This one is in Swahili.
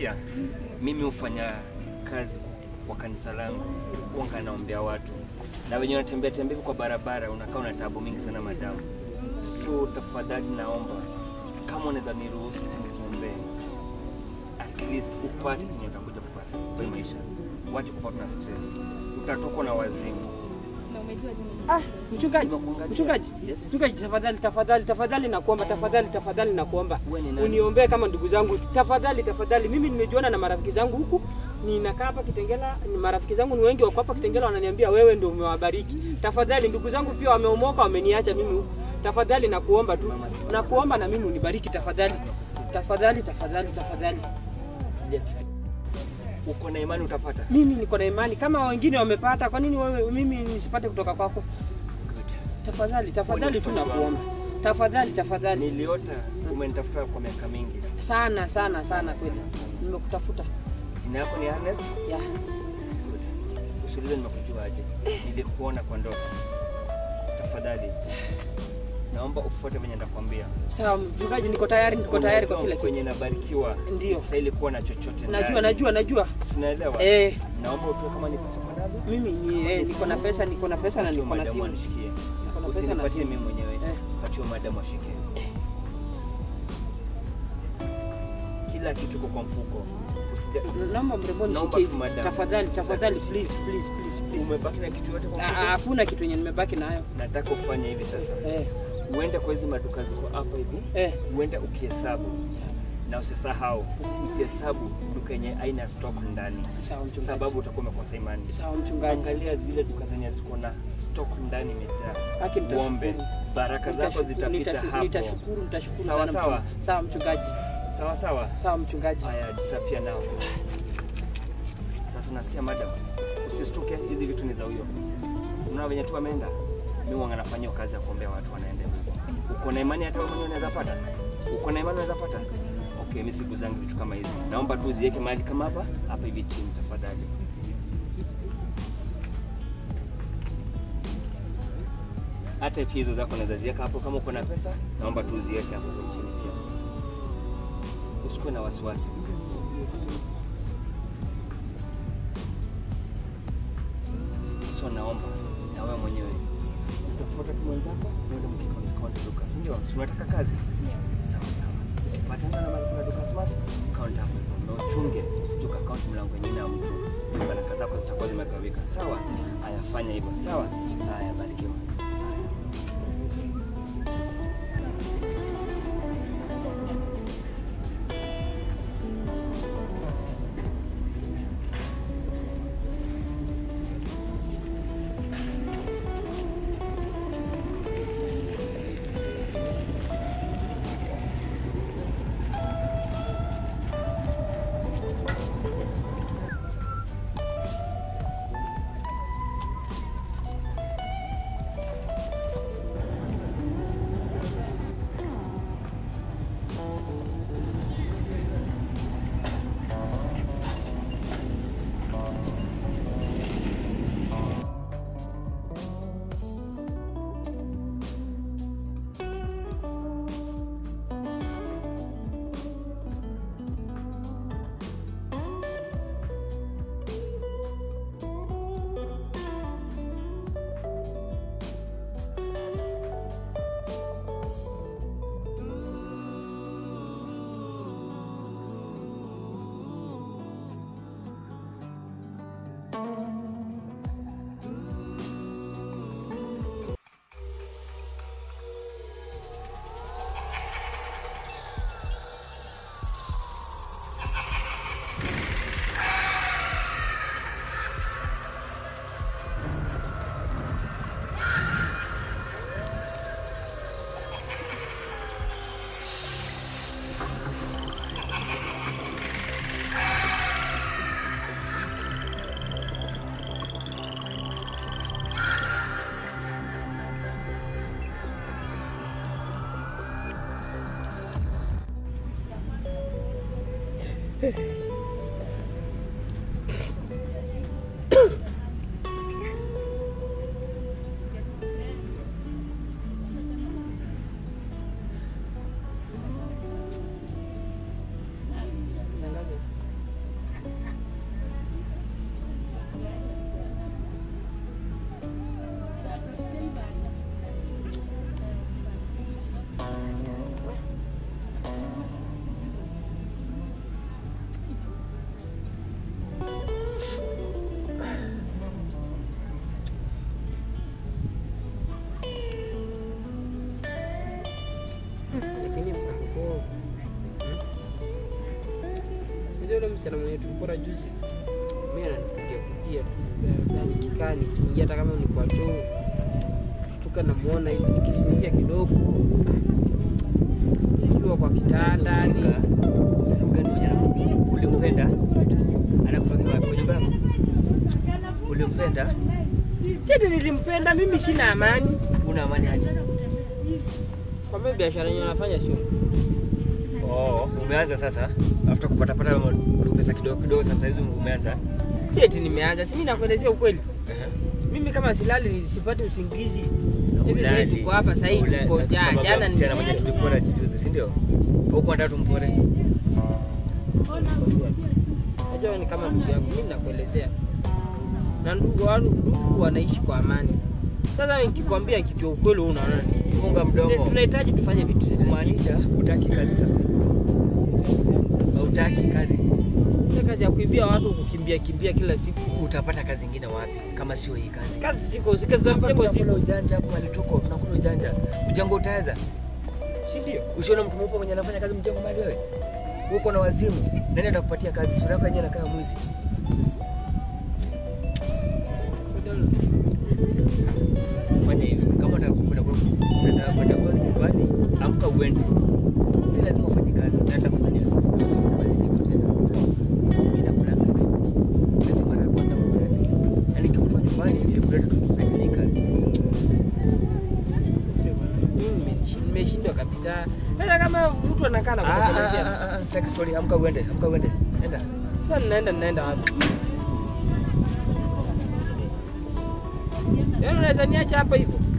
unasikia? Mimi hufanya kazi kwa kanisa langu, huwa naombea watu na wenye wanatembea tembea hivi kwa barabara, unakaa una taabu mingi sana madamu. So tafadhali naomba kama unaweza niruhusu tu nikuombee, at least upate chenye utakuja kupata kwa hii maisha. Wache kupata na stress, utatokwa na wazimu. Na umejua jina Ah, mchungaji, Nimekuangalia. mchungaji, Yes. mchungaji, tafadhali, tafadhali, tafadhali nakuomba, tafadhali, tafadhali nakuomba Wewe ni nani? uniombee kama ndugu zangu, tafadhali, tafadhali. Mimi nimejuana na marafiki zangu huku, ninakaa hapa Kitengela, ni marafiki zangu ni wengi wako hapa Kitengela, wananiambia wewe ndio umewabariki. Tafadhali, ndugu zangu pia wameomoka, wameniacha mimi huku. Tafadhali nakuomba tu, nakuomba na mimi unibariki tafadhali, tafadhali, tafadhali, tafadhali. Tulia. Uko na imani utapata? Mimi niko na imani kama wengine wamepata, kwa nini wewe mimi nisipate kutoka kwako? Good. Tafadhali, tafadhali tu Wewe ni nakuomba, tafadhali, tafadhali. Niliota umenitafuta kwa miaka mingi. sana sana sana kweli, nimekutafuta Jina yako ni Ernest? ya Good. Usiulize nimekujua aje. Nilikuona kwa ndoto. Tafadhali. Naomba ufuate venye ndakwambia. sawa. Mchungaji, niko tayari, niko tayari kwa kila kitu. kwenye nabarikiwa. Ndio. Stahili kuwa na chochote ndani. Najua, najua, najua. Tunaelewa? Eh, Naomba utoe kama ni pesa uko nazo. mimi ni eh, niko na pesa, niko na pesa na Patia niko na madamu simu. anishikie. Niko na pesa na Usinipatie simu. mimi mwenyewe. Eh. Patia madamu ashike. Kila kitu kiko kwa mfuko. Usija Naomba mrembo Naomba nishike tu hivi. madam. Tafadhali, tafadhali, please, please, please, please. umebaki na kitu yote kwa Ah, ah, mfuko. Hakuna kitu yenye nimebaki nayo. Nataka ufanye hivi sasa. Eh, Uende kwa hizi maduka ziko hapa hivi. eh. Uende ukihesabu Sawa, na usisahau usihesabu duka yenye aina stock ndani, sawa mchungaji. sababu utakuwa umekosa imani. Sawa mchungaji. Angalia zile duka zenye ziko na stock ndani imejaa. Haki nitashukuru. Uombe baraka zako Nitashukuru, zitapita nitashu- hapo. Nitashukuru, nitashukuru Sawa, sana sawa. mchungaji. Sawa mchungaji. Sawa sawa. Sawa mchungaji. Haya, disapia nao. Sasa unasikia madam, usistuke, hizi vitu ni za huyo. Unaona venye tu ameenda, mimi wanga nafanyia kazi ya kuombea watu wanaenda. Uko na imani hata wewe mwenyewe unaweza pata? Uko na imani unaweza pata? Okay, mimi siku zangu vitu kama hizi. Naomba tu uziweke mahali kama hapa, hapa hivi chini tafadhali. Hata pia hizo zako unaweza ziweka hapo kama uko na pesa, naomba tu uziweke hapo kwa chini pia. Usikuwe na wasiwasi. So naomba na wewe mwenyewe utafuata tu mwenzako uende mkikaunti duka, si ndio? Si unataka kazi? Sawa sawa. Patana na mahali kuna duka smart, kaunti hapo hivyo. Na uchunge usituka kaunti mlango wenyewe na mtu. Baraka zako zitakuwa zimegawika. Sawa? Haya, fanya hivyo. Sawa? Haya, barikiwa. Haya. Shangazi, yule msichana mwenye tulikuwa juzi, mimi ananipigia kujia tu na nikikaa nikiingia, hata kama ni kwa choo tuka namuona hivi nikisinzia kidogo, nikiwa kwa kitanda ni Ulimpenda? Anakutokea wapi? Kwenye nyumba yako? Ulimpenda? cheti, nilimpenda mimi, sina amani Una amani aje? kwa mimi, biashara yenyewe nafanya sio Oh, umeanza sasa. After kupata pata pesa kidogo kidogo sasa hizi umeanza. cheti, nimeanza si mimi nakuelezea ukweli. Ehe. Mimi kama silali sipati usingizi hivi Ulali. sasa tuko hapa sasa hivi Ulali. tuko Sasa jana sababu ya jana msichana mwenye tulikuwa na juzi, si ndio? Huko nataka tumpore. Najua ni kama ndugu yangu, mimi nakuelezea, na ndugu wangu ndugu wanaishi kwa amani. Sasa nikikwambia kitu ya ukweli, wewe unaona ni Funga mdomo. tunahitaji tufanye vitu zile. Kumaanisha hutaki kazi sasa. Hautaki kazi. Ile kazi ya kuibia watu, kukimbia kimbia kila siku, Utapata kazi nyingine wapi kama sio hii kazi? kazi ziko ziko za Hapa mjengo tunakula ziko, ujanja hapo mahali tuko, tunakula ujanja. Mjengo utaweza? si ndio? Ushaona mtu mweupe mwenye anafanya kazi mjengo mahali wewe? Uko na wazimu. Nani atakupatia kazi? Sura yako yenyewe inakaa mwizi. Fanya hivi. Kama unataka kwenda kwa unataka kwenda kwa nyumbani, amka uende. Si lazima ufanye kazi. Naenda kufanya. Mabadiliko tena. Sawa. Mimi nakulanga wewe. Sisi mara ya kwanza kwa yake. Yaani nikikutoa nyumbani ili kuleta tusaidie kazi. Mimi nimeshi- nimeshindwa kabisa. Sasa kama mtu anakaa na Ah, ah, kutekelezea, ah, ah, sitaki story. Amka uende. Amka uende. Enda. sasa ninaenda ninaenda wapi? Yaani unaweza niacha hapa hivyo?